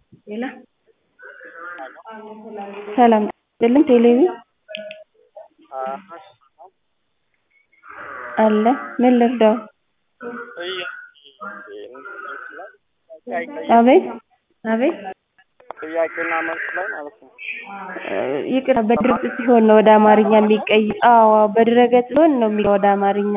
ሌላ ሰላም ይስጥልኝ ቴሌቪ አለ ምን ልርዳው አቤት አቤት ጥያቄና መልስ ላይ ማለት ነው። ይቅርታ በድረገጽ ሲሆን ነው ወደ አማርኛ የሚቀይር አዎ በድረገጽ ሲሆን ነው የሚለው ወደ አማርኛ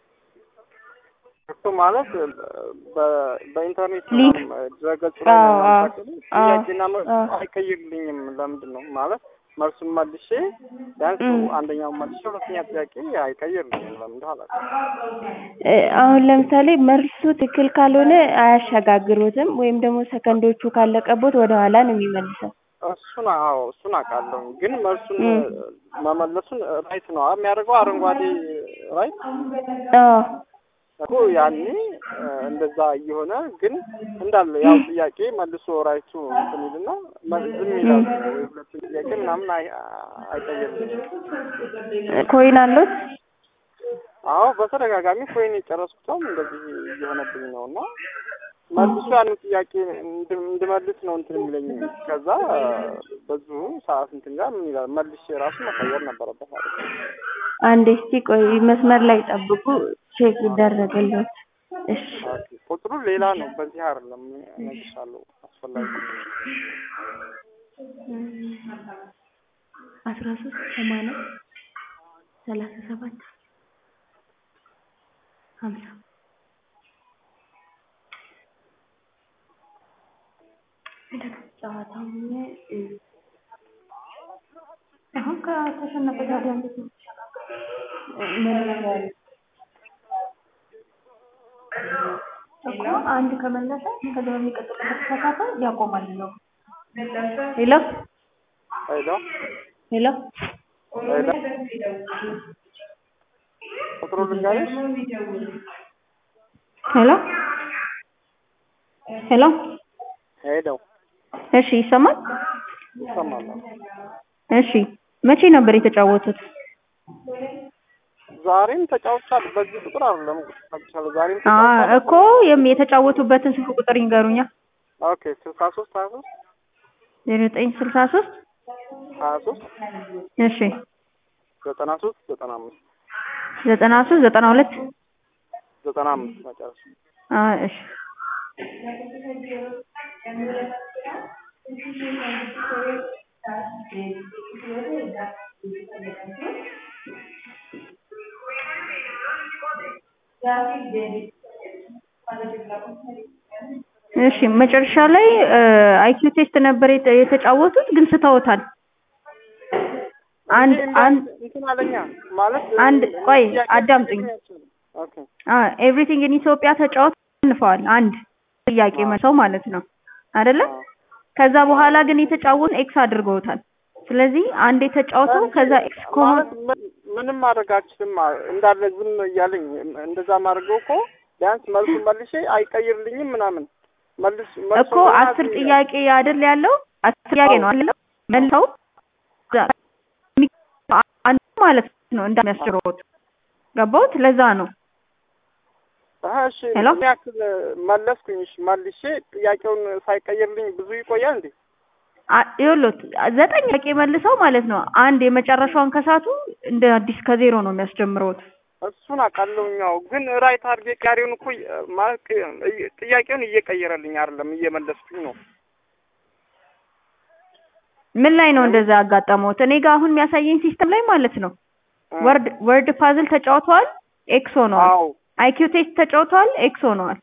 እሱ ማለት በ- በኢንተርኔት ሊንክ ድረገጽ ላይ አዎ፣ ነው አዎ፣ የምታውቂው? አዎ፣ ጥያቄና መልስ አዎ። አይቀይርልኝም። ለምንድን ነው ማለት መልሱን መልሼ ቢያንስ እም። አንደኛውን መልሼ ሁለተኛ ጥያቄ አይቀይርልኝም። ለምንድን አላውቅም። እ፣ አሁን ለምሳሌ መልሱ ትክክል ካልሆነ አያሸጋግሩትም ወይም ደግሞ ሰከንዶቹ ካለቀቦት ወደ ኋላ ነው የሚመልሰው እሱን አዎ እሱን አውቃለሁ፣ ግን መልሱን እም። መመለሱን ራይት ነው የሚያደርገው አረንጓዴ ራይት አዎ እኮ ያኔ እ፣ እንደዛ እየሆነ ግን እንዳለ ያው ጥያቄ መልሶ ራይቱ እንትን ይልና መ- ዝም ይላል ወይ ሁለቱን ጥያቄ ምናምን አይ- አይቀይርልኝም። ኮይን አሉት አዎ በተደጋጋሚ ኮይን የጨረስኩትም እንደዚህ እየሆነብኝ ነው እና መልሶ ያንን ጥያቄ እንድ- እንድመልስ ነው እንትን የሚለኝ። ከዛ በዚሁ ሰዓት እንትን ጋር ምን ይላል መልሼ ራሱ መቀየር ነበረበት ማለት ነው። አንዴ እስቲ ቆይ መስመር ላይ ጠብቁ ቼክ ይደረግልዎት እሺ ኦኬ፣ ቁጥሩ ሌላ ነው። በዚህ አይደለም እነግርሻለሁ። አስፈላጊ አስራ ሶስት ሰማንያ ሰላሳ ሰባት ሀምሳ ጨዋታው እ፣ አሁን ከተሸነፈ ጋር እንዴት ነው ምን እኮ አንድ ከመለሰ ከዛ በሚቀጥለው ከተሳሳተ ያቆማል ነው። ሄሎ ሄሎ ሄሎ ሄሎ፣ ቁጥሩ ልንገርሽ ሄሎ ሄሎ ሄሎ፣ እሺ ይሰማል? ይሰማል። እሺ መቼ ነበር የተጫወቱት? ዛሬም ተጫውቻለሁ። በዚህ ቁጥር አይደለም ተጫውቻለሁ። ዛሬም አ ተጫውቻለሁ። እኮ የም- የተጫወቱበትን ስልክ ቁጥር ይንገሩኛ። ኦኬ፣ ስልሳ ሶስት ሀያ ሶስት ዜሮ ዘጠኝ ስልሳ ሶስት ሀያ ሶስት እሺ ዘጠና ሶስት ዘጠና አምስት ዘጠና ሶስት ዘጠና ሁለት ዘጠና አምስት መጨረሻ አ እሺ እሺ መጨረሻ ላይ አይኪው ቴስት ነበር የተ- የተጫወቱት ግን ስተውታል። አንድ አንድ እንትን አለኛ ማለት አንድ ቆይ ጥያቄ አዳምጡኝ። ኦኬ ኤቭሪቲንግ ኢን ኢትዮጵያ ተጫወት አሸንፈዋል። አንድ ጥያቄ አዎ። መልሰው ማለት ነው አይደለ? አዎ። ከዛ በኋላ ግን የተጫወቱን ኤክስ አድርገውታል። ስለዚህ አንድ የተጫወቱ ከዛ ኤክስ ከሆነ ማለት ምን- ምንም ማድረግ አልችልም አ- እንዳለ ዝም እያለኝ እንደዛ ማድረገው እኮ ቢያንስ መልሱን መልሼ አይቀይርልኝም ምናምን መልስ መልሱ እኮ አስር ጥያቄ አይደል ያለው አስር ጥያቄ ነው አይደል? መልሰው ዛ- አንድ ማለት ነው እንደሚያስችሮት ገባሁት። ለዛ ነው እሺ ሄሎ? ምን ያክል መለስኩኝ? እሺ መልሼ ጥያቄውን ሳይቀይርልኝ ብዙ ይቆያል እንዴ? አ- ይኸውልዎት ዘጠኝ ጥያቄ መልሰው ማለት ነው አንድ የመጨረሻውን ከሳቱ እንደ አዲስ ከዜሮ ነው የሚያስጀምረውት። እሱን አውቃለሁኛው ግን ራይት አድርጌ ቀሪውን እኮ እ- ማለት ቅ- እየ- ጥያቄውን እየቀየረልኝ አይደለም እየመለስኩኝ ነው። ምን ላይ ነው እንደዛ ያጋጠመውት? እኔ ጋር አሁን የሚያሳየኝ ሲስተም ላይ ማለት ነው እ። ወርድ ወርድ ፓዝል ተጫውተዋል፣ ኤክስ ሆነዋል። አዎ አይኪው ቴስት ተጫውተዋል፣ ኤክስ ሆነዋል።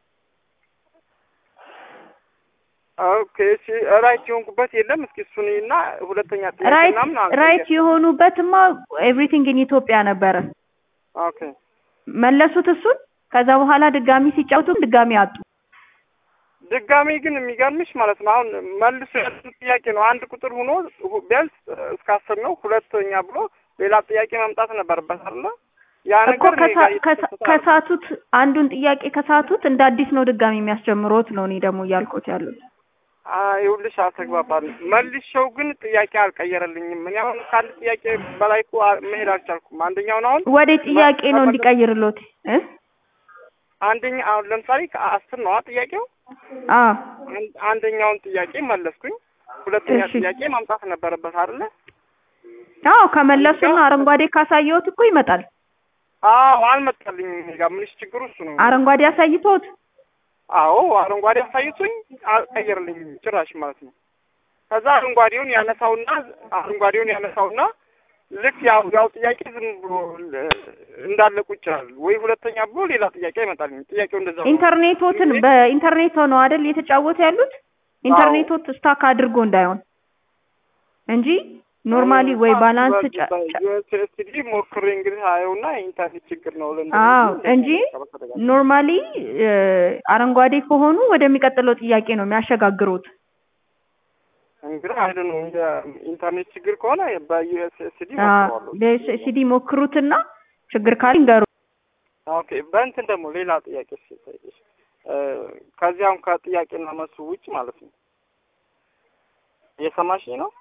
ኦኬ እሺ ራይት የሆንኩበት የለም። እስኪ እሱን እና ሁለተኛ ጥያቄ ራይት ምናምን አንተ ራይት የሆኑበትማ ኤቭሪቲንግ ኢን ኢትዮጵያ ነበረ። ኦኬ መለሱት እሱን። ከዛ በኋላ ድጋሚ ሲጫወቱም ድጋሚ አጡ። ድጋሜ ግን የሚገርምሽ ማለት ነው አሁን መልሶ ያሉት ጥያቄ ነው አንድ ቁጥር ሆኖ ሁ- ቢያንስ እስከ አስር ነው ሁለተኛ ብሎ ሌላ ጥያቄ መምጣት ነበረበት አይደለ? ያ እኮ ነገር እኔ ከሳ- ጋር ከሳ- እየተከሰተ አይደለም። ከሳቱት አንዱን ጥያቄ ከሳቱት እንደ አዲስ ነው ድጋሚ የሚያስጀምሮት ነው። እኔ ደግሞ እያልኩት ያሉት አይ ይኸውልሽ አልተግባባን መልሼው ግን ጥያቄ አልቀየረልኝም። እኔ አሁን ከአንድ ጥያቄ በላይ እኮ አ- መሄድ አልቻልኩም። አንደኛውን አሁን ወደ ጥያቄ ነው መመለስ- እንዲቀይርሎት እ አንደኛ አሁን ለምሳሌ ከአስር ነዋ ጥያቄው አ አንድ- አንደኛውን ጥያቄ መለስኩኝ። ሁለተኛ እሺ። ጥያቄ ማምጣት ነበረበት አይደለ? አዎ ከመለሱና አረንጓዴ ካሳየሁት እኮ ይመጣል። አዎ አልመጣልኝም። እኔ ጋር ምንሽ ችግሩ እሱ ነው። አረንጓዴ አሳይቶት አዎ አረንጓዴ አሳይቶኝ አልቀየርልኝም ጭራሽ ማለት ነው። ከዛ አረንጓዴውን ያነሳውና አረንጓዴውን ያነሳውና ልክ ያው ያው ጥያቄ ዝም ብሎ ል- እንዳለ ቁጭ ይላል ወይ ሁለተኛ ብሎ ሌላ ጥያቄ ይመጣልኝ። ጥያቄው እንደዛ ነው። ኢንተርኔቶትን በኢንተርኔት ነው አይደል እየተጫወቱ ያሉት? ኢንተርኔቶት ስታክ አድርጎ እንዳይሆን እንጂ ኖርማሊ ወይ ባላንስ ጫ- ጫ- ዩኤስኤስዲ ሞክሬ እንግዲህ አየውና የኢንተርኔት ችግር ነው ለ አዎ እንጂ ኖርማሊ አረንጓዴ ከሆኑ ወደሚቀጥለው ጥያቄ ነው የሚያሸጋግሩት። እንግዲህ አይደ ነው የኢንተርኔት ችግር ከሆነ በዩኤስኤስዲ ሞክረዋለሁ። በሲዲ ሞክሩትና ችግር ካለ ይንገሩ። ኦኬ በእንትን ደግሞ ሌላ ጥያቄ ስጠይቅሽ እ ከዚያም ከጥያቄና መልሱ ውጭ ማለት ነው የሰማሽ ነው